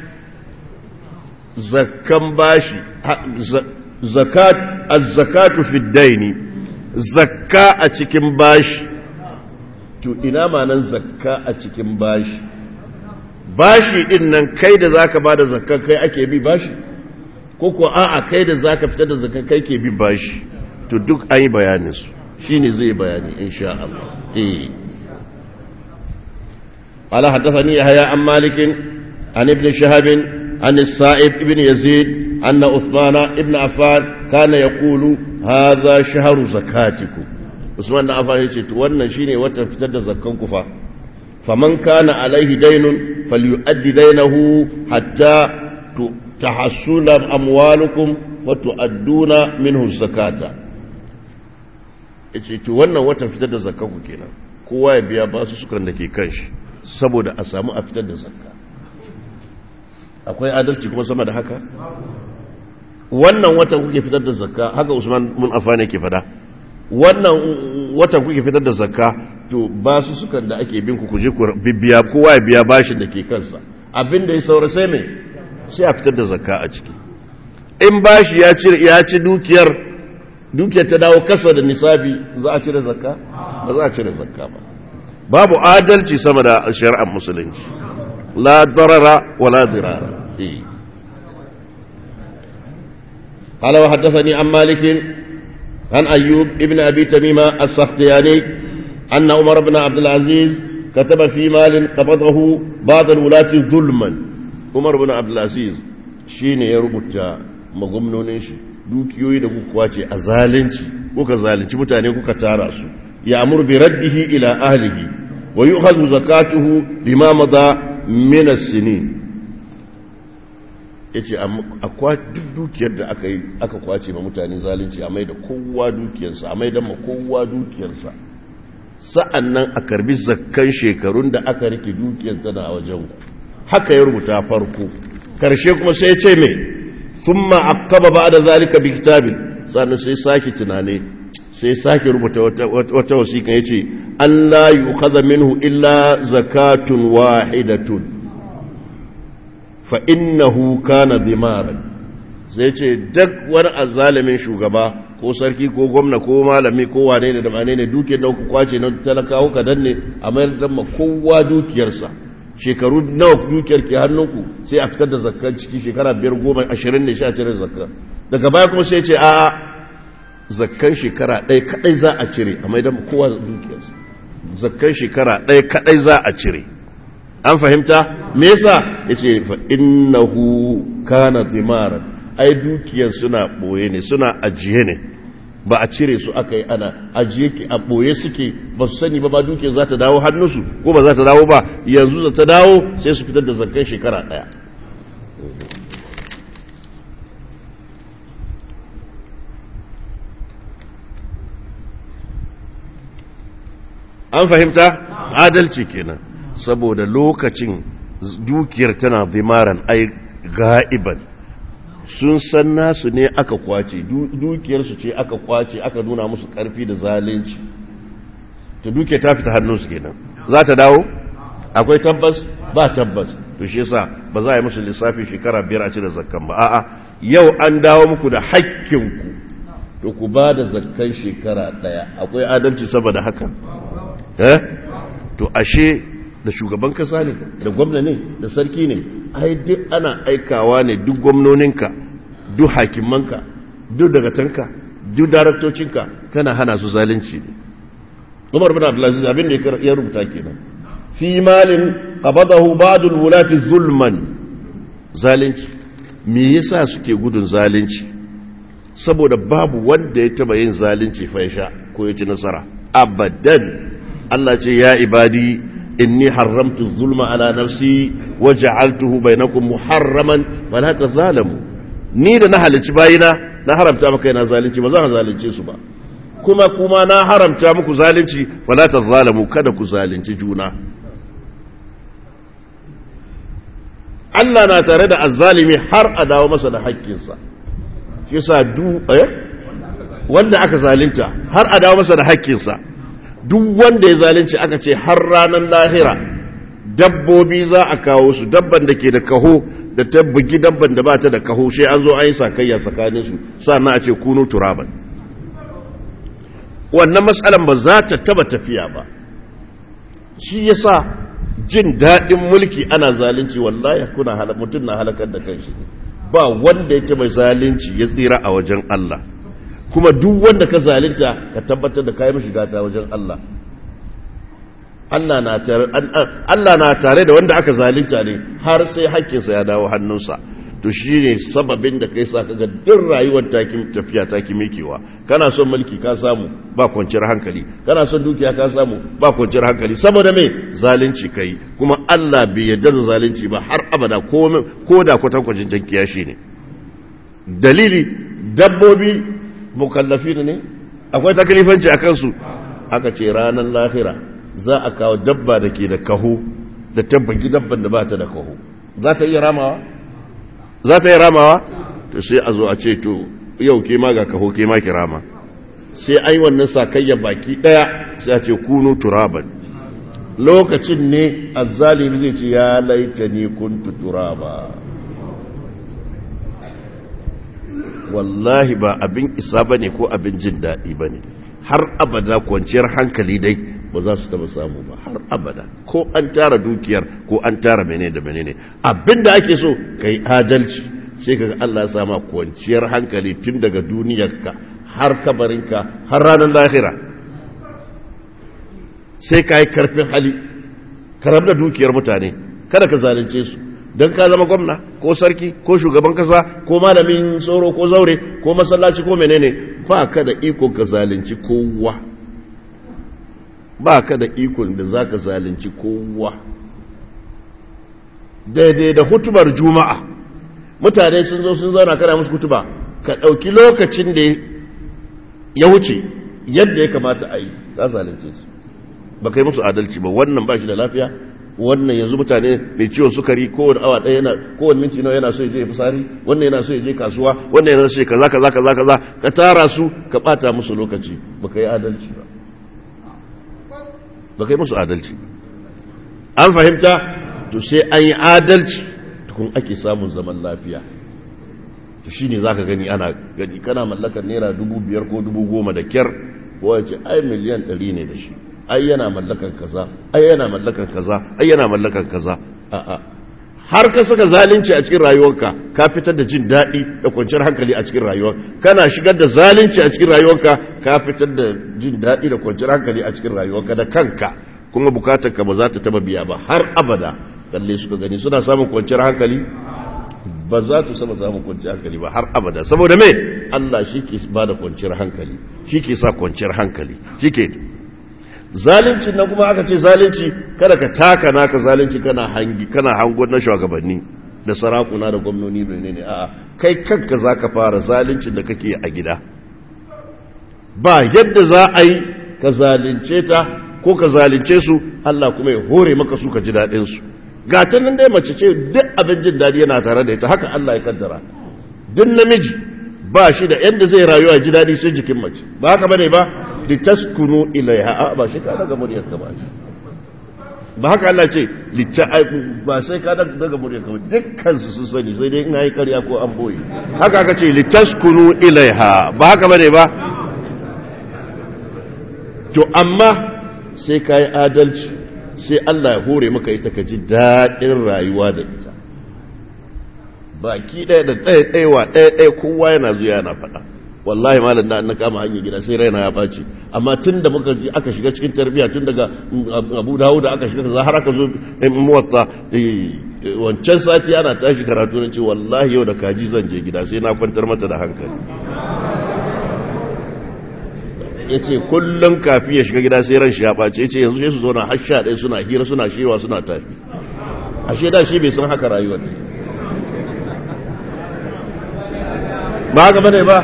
zakkan bashi zakat az-zakatu fi daini zakka a cikin bashi to ina manan zakka a cikin bashi bashi din nan kai da zaka bada zakka kai ake bi bashi ko ko a'a kai da zaka fitar da zakka kai ke bi bashi to duk an yi bayanin su shine zai bayani insha Allah eh قال حدثني يحيى عن مالك عن ابن شهاب عن السائب ابن يزيد أن عثمان ابن عفان كان يقول هذا شهر زكاتكم usman da afan yace to wannan shine watan fitar da zakkan kufa faman kana alaihi daynun falyu'addi daynahu hatta tahassuna amwalukum wa tu'adduna minhu zakata yace to wannan watan fitar da zakkan ku kenan kowa ya biya basu sukan da ke kanshi saboda a samu a fitar da zakka akwai adalci kuma sama da haka wannan watan kuke fitar da zakka haka usman mun afane ke fada wannan watan kuke fitar da zakka to ba su sukan da ake bin ku kuje ku bibiya kowa ya biya bashin da ke kansa abin da ya saura sai mai sai a fitar da zakka a ciki in bashi ya ci ya ci dukiyar dukiyar ta dawo kasa da nisabi za a cire zakka ba za a cire zakka ba babu adalci sama da shari'ar musulunci la darara wala dirara eh قال وحدثني عن مالك عن أيوب ابن أبي تميمة السختياني أن عمر بن عبد العزيز كتب في مال قبضه بعض الولاة ظلما عمر بن عبد العزيز شين يربط مغمنون shi dukiyoyi da kuka kwace a zalunci kuka zalunci mutane kuka tara su ya amur bi raddihi ila ahlihi wa yu'khadhu zakatuhu bima madha min as-sinin yace akwa duk dukiyar da aka yi aka kwace ma mutane zalunci a mai da kowa dukiyarsa a mai da ma kowa dukiyarsa sa'annan a karbi zakkan shekarun da aka rike dukiyar tana a wajen haka ya rubuta farko karshe kuma sai ce mai thumma aqaba ba'da zalika bi kitabin sannan sai sake tunane sai sake rubuta wata wasiƙa yace Allah yu'khadha minhu illa zakatun wahidatun fa innahu kana dimaran sai ce duk wani azzalimin shugaba ko sarki ko gwamna ko malami ko wane ne da wane ne dukiyar da ku kwace na talakawa ka danne a mayar da ma kowa dukiyarsa shekaru nawa dukiyar ke hannunku sai a fitar da zakkan ciki shekara biyar goma ashirin ne sha cire zakka daga baya kuma sai ce a zakkan shekara ɗaya kaɗai za a cire a mai da kowa dukiyarsa zakkan shekara ɗaya kaɗai za a cire an fahimta me yasa yace fa innahu kana dimaran ai dukiyar suna boye ne suna ajiye ne ba a cire su aka yi ana ajiye ki a boye suke ba su sani ba ba dukiyar za ta dawo hannunsu ko ba za ta dawo ba yanzu za ta dawo sai su fitar da zakkan shekara daya an fahimta adalci kenan saboda lokacin dukiyar tana zimaran ai ga'iban sun san nasu ne aka kwace dukiyarsu ce aka kwace aka nuna musu karfi da zalunci ta duke ta fita hannunsu kenan za ta dawo akwai tabbas ba tabbas to shi yasa ba za a yi musu lissafi shekara biyar a cire zakkan ba a'a yau an dawo muku da hakkinku to ku ba da zakkan shekara daya akwai adalci saboda haka eh to ashe da shugaban kasa ne da gwamna ne da sarki ne ai duk ana aikawa ne duk gwamnoninka duk hakimanka duk dagatanka duk daraktocinka kana hana su zalunci ne umar bin abdulaziz abin da ya rubuta kenan fi malin qabadahu ba'dul wulati zulman zalunci me yasa suke gudun zalunci saboda babu wanda ya taba yin zalunci fa ya sha ko ya ci nasara abadan Allah ce ya ibadi inni haramtu zulma ala nafsi wa ja'altuhu bainakum muharraman fala tazalamu ni da na halici bayina na haramta maka yana zalunci ba zan zalunce su ba kuma kuma na haramta muku zalunci fala tazalamu kada ku zalunci juna Allah na tare da azzalimi har a dawo masa da haƙƙinsa shi sa du eh wanda aka zalunta har a dawo masa da haƙƙinsa duk wanda ya zalunci aka ce har ranar lahira dabbobi za a kawo su dabban da ke da kaho da ta bugi dabban da ba ta da kaho sai an zo an yi sakayya tsakanin su sannan a ce kunu turaban wannan matsalan ba za ta taba tafiya ba shi yasa jin daɗin mulki ana zalunci wallahi kuna mutum na halakar da kanshi ba wanda ya taba zalunci ya tsira a wajen Allah kuma duk wanda ka zalinta ka tabbatar da kayan shiga ta wajen Allah Allah na tare Allah na tare da wanda aka zalinta ne har sai hakkinsa ya dawo hannunsa to shine sababin da kai sa kaga duk rayuwar takin tafiya taki mikewa kana son mulki ka samu ba kwanciyar hankali kana son dukiya ka samu ba kwanciyar hankali saboda me zalunci kai kuma Allah bai yarda da zalunci ba har abada ko da kwatankwacin jan kiyashi ne dalili dabbobi mukallafi ne akwai takalifanci a kansu aka ce ranar lahira za a kawo dabba da ke da kaho da tabbaki dabban da ba ta da kaho za ta iya ramawa za ta iya ramawa to sai a zo a ce to yau ke ma ga kaho ke ma ki rama sai ai wannan sakayya baki daya sai a ce kunu turaban lokacin ne azzalimi zai ce ya laita ni kuntu turaba wallahi ba abin isa ba ne ko abin jin daɗi ba ne har abada kwanciyar hankali dai ba za su taba samu ba har abada ko an tara dukiyar ko an tara mene da mene ne abin da ake so ka yi adalci sai ka ga Allah ya sama kwanciyar hankali tun daga duniyarka har kabarinka har ranar lahira sai ka yi karfin hali ka rabu da dukiyar mutane kada ka zalunce su don ka zama gwamna ko sarki ko shugaban kasa ko malamin tsoro ko zaure ko masallaci ko menene ba ka da iko ka zalunci kowa ba ka da ikon da za ka zalunci kowa daidai da hutubar juma'a mutane sun zo sun zauna kana musu hutuba ka ɗauki lokacin da ya wuce yadda ya kamata a yi ka zalunce su ba kai musu adalci ba wannan ba shi da lafiya wannan yanzu mutane mai ciwon sukari kowane awa ɗaya yana kowane minti nawa yana so ya je fitsari wannan yana so ya je kasuwa wannan yana so ya kaza kaza kaza kaza ka tara su ka bata musu lokaci baka yi adalci ba baka yi musu adalci an fahimta to sai an yi adalci tukun ake samun zaman lafiya to shine zaka gani ana gani kana mallakar naira dubu biyar ko dubu goma da kyar ko ya ce ai miliyan ɗari ne da shi ai yana mallakan kaza ai yana mallakan kaza ai yana mallakan kaza a'a har ka saka zalunci a cikin rayuwarka ka fitar da jin daɗi da kwanciyar hankali a cikin rayuwar kana shigar da zalunci a cikin rayuwarka ka fitar da jin daɗi da kwanciyar hankali a cikin rayuwarka da kanka kuma bukatar ka ba za ta taba biya ba har abada kalle suka gani suna samun kwanciyar hankali ba za su sama samun kwanciyar hankali ba har abada saboda me Allah shi ke ba da kwanciyar hankali shi ke sa kwanciyar hankali shi ke zalunci na kuma aka ce zalunci kada ka taka naka zalunci kana hangi kana hangon na shugabanni da sarakuna da gwamnoni ne ne a'a kai kanka zaka fara zaluncin da kake a gida ba yadda za a yi ka zalunce ta ko ka zalunce su Allah kuma ya hore maka su ka ji daɗin su gatan nan dai mace ce duk abin jin daɗi yana tare da ita haka Allah ya kaddara duk namiji ba shi da yadda zai rayuwa ji daɗi sai jikin mace ba haka bane ba litaskunu ilaiha ba shi ka daga muryar ka ba ba haka Allah ce ba sai ka daga muryar ka ba dukkan su sun sani sai dai ina yi karya ko an boye haka aka ce litaskunu ilaiha ba haka bane ba to amma sai ka yi adalci sai Allah ya hore maka ita ka ji daɗin rayuwa da ita baki ɗaya da ɗaya ɗaya ɗaya ɗaya kowa yana zuwa yana faɗa wallahi malam da na kama hanyar gida sai raina ya ɓaci amma tun da muka aka shiga cikin tarbiyya tun daga abu dawo da aka shiga da har aka zo muwatta wancan sati ana tashi karatu na ce wallahi yau da kaji zan je gida sai na kwantar mata da hankali ya ce kullum kafi ya shiga gida sai ran shi ya ɓace ya ce yanzu sai su zo na har sha ɗaya suna hira suna shewa suna tafi ashe da shi bai san haka rayuwar ba haka bane ba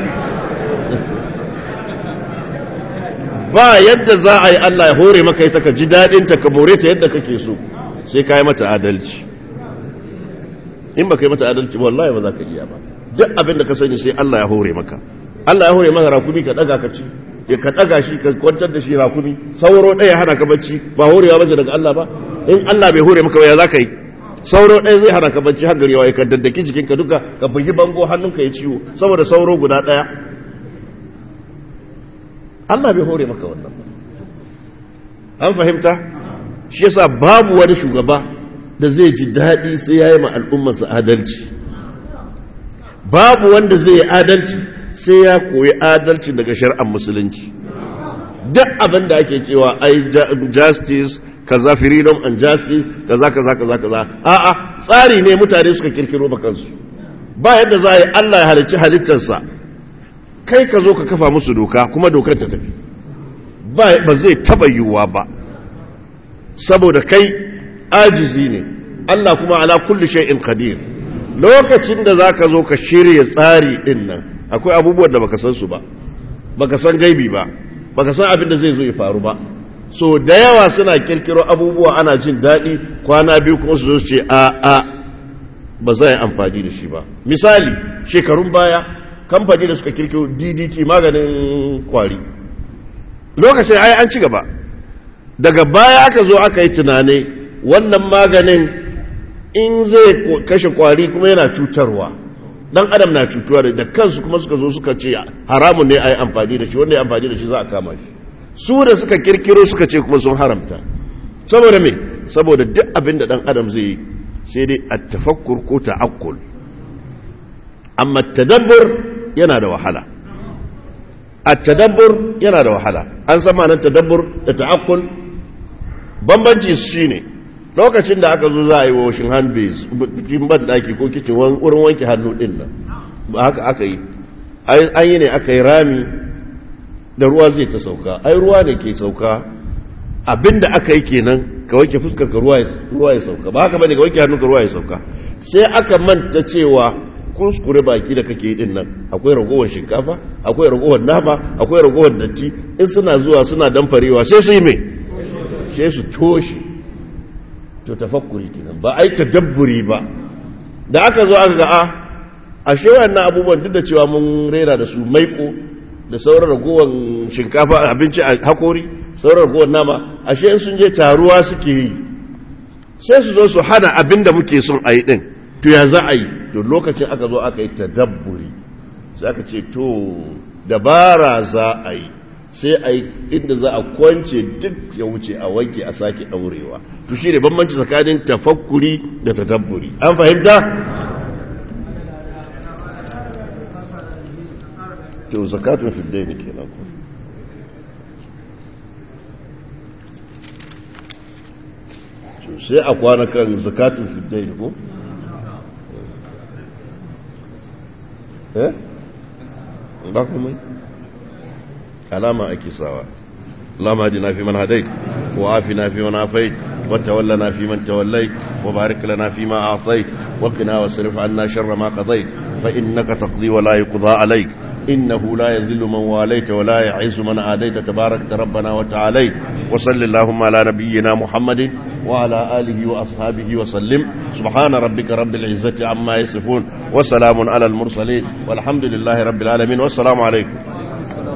ba yadda za a yi Allah ya hore maka ita ka ji daɗinta ka more ta yadda kake so sai ka yi mata adalci in ba ka yi mata adalci wallahi ba za ka iya ba duk abin da ka sani sai Allah ya hore maka Allah ya hore maka rakumi ka ɗaga ka ci ya ka ɗaga shi ka kwantar da shi rakumi sauro ɗaya hana ka bacci ba horewa bace daga Allah ba in Allah bai hore maka ba ya za ka yi sauro ɗaya zai hana ka bacci har gari ya ka daddaki jikinka duka ka bugi bango hannunka ya ciwo saboda sauro guda ɗaya Allah bai hore maka wannan an fahimta shi yasa babu wani shugaba da zai ji daɗi sai ya yi ma al'ummarsa adalci babu wanda zai yi adalci sai ya koyi adalci daga shari'ar musulunci duk abin da ake cewa ai justice kaza freedom and justice kaza kaza kaza kaza a'a tsari ne mutane suka kirkiro ba kansu ba yadda za a yi Allah ya halicci halittarsa kai ka zo ka kafa musu doka kuma dokar ta tafi ba zai taba yiwuwa ba saboda kai ajizi ne Allah kuma ala kulli shay'in qadir lokacin da zaka zo ka shirya tsari din nan akwai abubuwan da baka san su ba baka san gaibi ba baka san abin da zai zo ya faru ba so da yawa suna kirkiro abubuwa ana jin daɗi kwana biyu kuma su zo ce a a ba za yi amfani da shi ba misali shekarun baya kamfani da suka kirkiro ddt maganin kwari lokacin ai an ci gaba daga baya aka zo aka yi tunane wannan maganin in zai kashe kwari kuma yana cutarwa dan adam na cutuwa da kansu kuma suka zo suka ce haramun ne a yi amfani da shi wanda ya amfani da shi za a kama shi su da suka kirkiro suka ce kuma sun haramta saboda me saboda duk abin da dan adam zai yi sai dai a tafakkur ko ta'akkul amma tadabbur yana da wahala a tadabbur yana da wahala an san ma'anar tadabbur da ta'akkul bambanci shi ne lokacin da aka zo za a yi washin hand base cikin ban daki ko kicin wurin wanke hannu din nan ba haka aka yi an yi ne aka yi rami da ruwa zai ta sauka ai ruwa ne ke sauka abinda aka yi kenan ka wanke fuskar ka ruwa ya sauka ba haka bane ka wanke hannun ka ruwa ya sauka sai aka manta cewa kuskure baki da kake yi din nan akwai ragowar shinkafa akwai ragowar nama akwai ragowar datti in suna zuwa suna damfarewa sai su yi mai sai su toshe to tafakkuri kenan ba ai tadabburi ba da aka zo aka ga a ashe wannan abubuwan duk da cewa mun rera da su maiko da sauran ragowar shinkafa abinci a hakori sauran ragowar nama ashe in sun je taruwa suke yi sai su zo su hana abin da muke son a yi din to ya za a yi to lokacin aka zo aka yi tadabburi sai aka ce to dabara za a yi sai a yi inda za a kwance duk ya wuce a wanke a sake ɗaurewa to shi ne bambanci tsakanin tafakkuri da tadabburi an fahimta? to zakatun fiddai ne kenan ku sai a kwana kan zakatun fiddai ko? eh? ba kuma alama ake sawa اللهم اهدنا فيمن هديت وعافنا فيمن عافيت وتولنا فيمن توليت وبارك لنا فيما أعطيت وقنا واصرف عنا شر ما قضيت فإنك تقضي ولا يقضى عليك إنه لا يذل من واليت ولا يعز من عاديت تبارك ربنا وتعاليت وصل اللهم على نبينا محمد وعلى آله وأصحابه وسلم سبحان ربك رب العزة عما يصفون وسلام على المرسلين والحمد لله رب العالمين والسلام عليكم